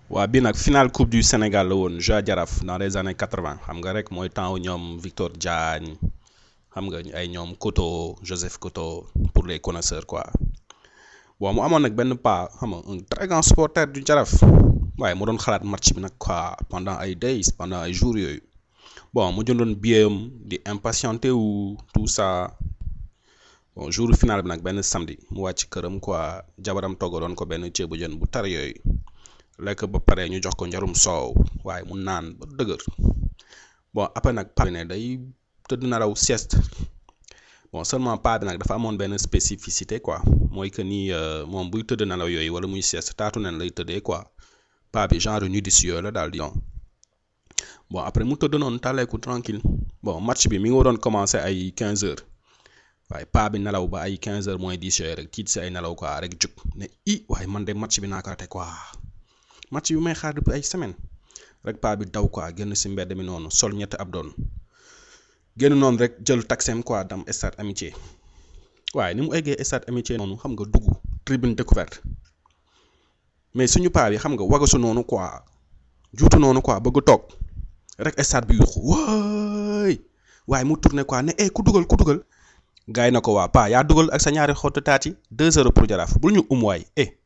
waa bii nag finale coupe du Sénégal la woon jeu Jaraaf dans les années quatre vingt xam nga rek mooy temps ñoom Victor Diagne xam nga ay ñoom Koto Joseph Koto pour les connaisseurs quoi bon mu amoon nag benn pas xam nga un très grand supporter du Jaraaf waaye mu doon xalaat match bi nag quoi pendant ay days pendant ay jours yooyu bon mu jëndoon billet am di impatienté wu tout ça bon jour final bi nag benn samedi mu wàcc këram quoi jabaram toggaloon ko benn ceebu jën bu tar yooyu. lekk ba pare ñu jox ko njarum soow waaye mu naan ba dëgër bon après nag paa bi ne day tëdd nelaw sieste bon seulement paa bi nag dafa amoon benn spécificité quoi mooy que ni moom buy tëdd nelaw yooyu wala muy sieste taatu nen lay tëddee quoi paa bi genre nudiste yooyu la daal di bon après mu tëdd noonu tàlleeku tranquille bon match bi mi ngi waroon commencé ay 15 heures waaye paa bi nelaw ba ay 15 heures moins 10 yooyu rek tiit si ay nelaw quoi rek jug ne i waaye man de match bi naa ko raté quoi. match bi may xaar depuis ay semaine rek paa bi daw quoi génn si mbedd mi noonu sol ñetti ab doon génn noonu rek jël taxem quoi dam stade amitié waaye ni mu eggee stade amitié noonu xam nga dugg tribune découverte mais suñu paa bi xam nga wagasu noonu quoi juutu noonu quoi bëgg toog rek stade bi yuuxu waay waaye mu tourné quoi ne eh ku dugal ku dugal gars yi na ko waa paa yaa dugal ak sa ñaari xottu taat yi deux heures pour jaraaf bul ñu um waay eh